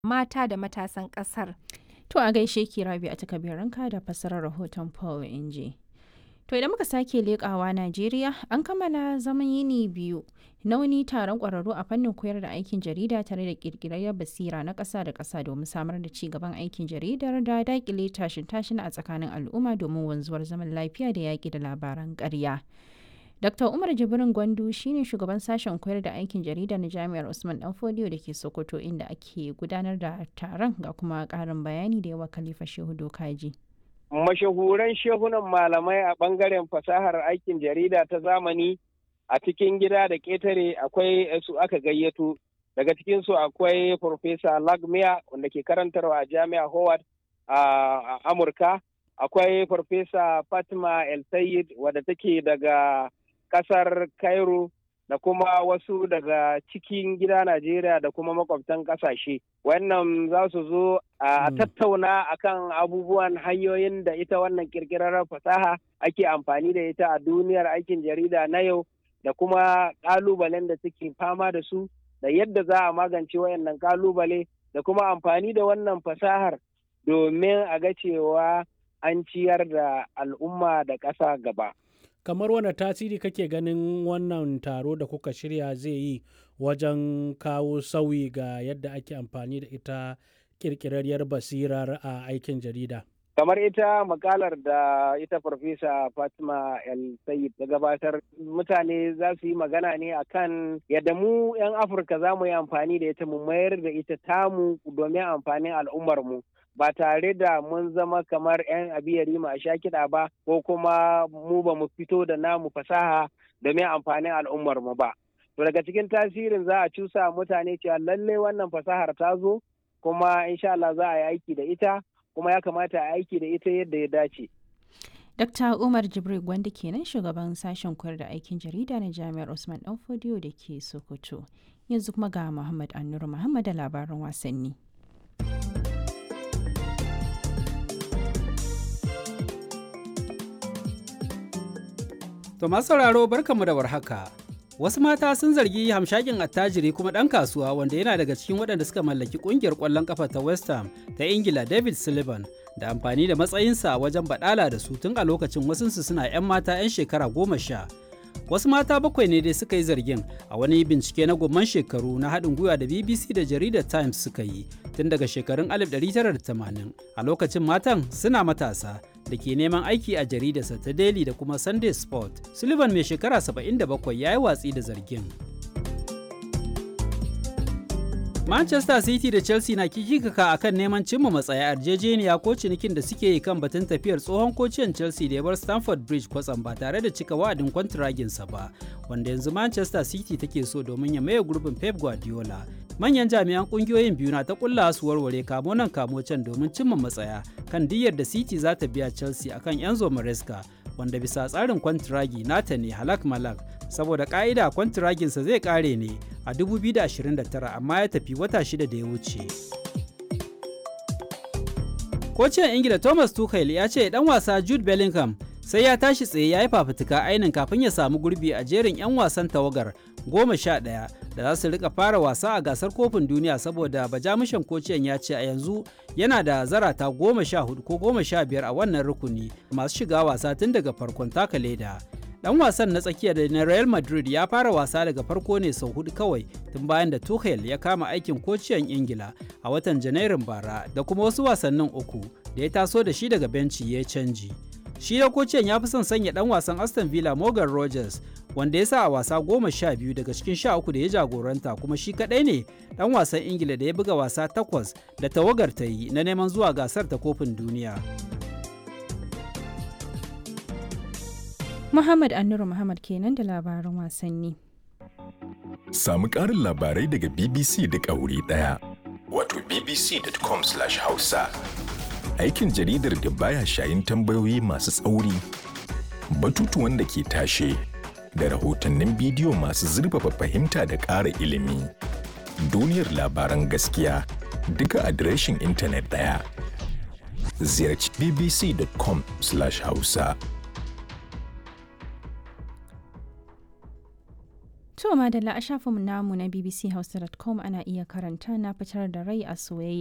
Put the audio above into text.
mata da matasan ƙasar. To a gaishe ki rabi a takabiranka da fassarar rahoton Paul Inji. To idan muka sake leƙawa Najeriya an kammala zaman yini biyu na wani taron ƙwararru a fannin koyar da aikin jarida tare da ƙirƙirar basira na ƙasa da ƙasa domin samar da ci gaban aikin jaridar da daƙile tashin tashin a tsakanin al'umma domin wanzuwar zaman lafiya da yaƙi da labaran ƙarya. Dr. Umar Jibrin Gwandu shine shugaban sashen koyar da aikin jarida na Jami'ar Usman Danfodiyo da ke Sokoto inda ake gudanar da taron ga kuma ƙarin bayani da yawa Khalifa Shehu Dokaji. mashahuran shehunan malamai a ɓangaren fasahar aikin jarida ta zamani a cikin gida da ƙetare akwai su aka gayyato daga cikinsu akwai Profesa Lagmia wanda ke karantarwa a Jami'a Howard a Amurka akwai Farfesa Fatima El Sayed wadda take daga ƙasar Cairo da kuma wasu daga cikin gida Najeriya da kuma makwabtan ƙasashe. Wannan za su zo a tattauna akan abubuwan hanyoyin da ita wannan kirkirar fasaha ake amfani da ita a duniyar aikin jarida na yau da kuma ƙalubalen da suke fama da su da yadda za a magance wayannan ƙalubale da kuma amfani da wannan fasahar domin a ga cewa an ciyar da al'umma da ƙasa gaba. kamar wani tasiri kake ganin wannan taro da kuka shirya zai yi wajen kawo sauyi ga yadda ake amfani da ita kirkirarriyar basirar a aikin jarida kamar ita makalar da ita farfesa fatima el sayid ta gabatar mutane za su yi magana ne akan yadda mu 'yan afirka za mu yi amfani da ita mu mayar da ita tamu domin amfanin al'ummarmu ba tare da mun zama kamar 'yan abiyari a sha kiɗa ba ko kuma mu ba mu fito da namu fasaha domin amfanin al'ummar mu ba. To daga cikin tasirin za a cusa mutane cewa lallai wannan fasahar ta zo kuma insha Allah za a yi aiki da ita kuma ya kamata a aiki da ita yadda ya dace. Dr. Umar Jibril Gwanda kenan shugaban sashen koyar da aikin jarida na Jami'ar Usman Danfodiyo da ke Sokoto. Yanzu kuma ga Muhammad Annuru Muhammad da labaran wasanni. To masu sauraro barkanmu da warhaka. Wasu mata sun zargi hamshakin attajiri kuma ɗan kasuwa wanda yana daga cikin waɗanda suka mallaki ƙungiyar ƙwallon ƙafa ta West Ham ta Ingila David Sullivan da amfani da matsayinsa wajen baɗala da su tun a lokacin wasunsu suna 'yan mata 'yan shekara goma sha. Wasu mata bakwai ne dai suka yi zargin a wani bincike na gomman shekaru na haɗin gwiwa da BBC da jaridar Times suka yi tun daga shekarun 1980 a lokacin matan suna matasa da ke neman aiki a jaridarsa ta Daily da kuma Sunday Sport. Sullivan mai shekara 77 ya yi watsi da zargin. Manchester City da Chelsea na kikikaka a kan neman cimma matsaya yarjejeniya ko cinikin da suke yi kan batun tafiyar tsohon kociyan Chelsea da ya bar Stamford Bridge kwatsam ba tare da cika wa'adin kwantiraginsa ba, wanda yanzu Manchester City take so domin ya maye gurbin Pep Guardiola. Manyan jami'an kungiyoyin biyu na ta kulla su warware kamo nan kamo can domin cimma matsaya kan diyyar da City za ta biya Chelsea akan Enzo Maresca wanda bisa tsarin kwantiragi nata ne halak malak saboda ka'ida kwantiraginsa zai kare ne a 2029 amma ya tafi wata shida da ya wuce. Kocin Ingila Thomas Tuchel ya ce dan wasa Jude Bellingham sai ya tashi tsaye ya yi fafutuka ainin kafin ya samu gurbi a jerin 'yan wasan tawagar goma sha ɗaya da za su rika fara wasa a gasar kofin duniya saboda bajamushan kociyan ya ce a yanzu yana da zarata goma sha hudu ko goma sha biyar a wannan rukuni masu shiga wasa tun daga farkon taka leda dan wasan na tsakiya da na real madrid ya fara wasa daga farko ne sau hudu kawai tun bayan da tuchel ya kama aikin kociyan ingila a watan janairun bara da kuma wasu wasannin uku da ya taso da shi daga benci ya canji shi da kociyan ya fi son sanya dan wasan aston villa morgan rogers wanda ya sa a wasa goma sha biyu daga cikin sha uku da ya jagoranta kuma shi kadai ne dan wasan ingila da ya buga wasa takwas da tawagar ta yi na neman zuwa gasar ta kofin duniya Muhammad Annuru Muhammad kenan da labaran wasanni. Samu ƙarin labarai daga BBC da wuri ɗaya. Wato bbc.com/hausa. Aikin jaridar da baya shayin tambayoyi masu tsauri, batutuwan da ke tashe, da rahotannin bidiyo masu zurfafa fahimta da ƙara ilimi. Duniyar labaran gaskiya duka adireshin intanet ɗaya. Ziyarci bbc.com/hausa. To madalla a shafin namu na bbchausa.com ana iya karanta na fitar da rai a soyayya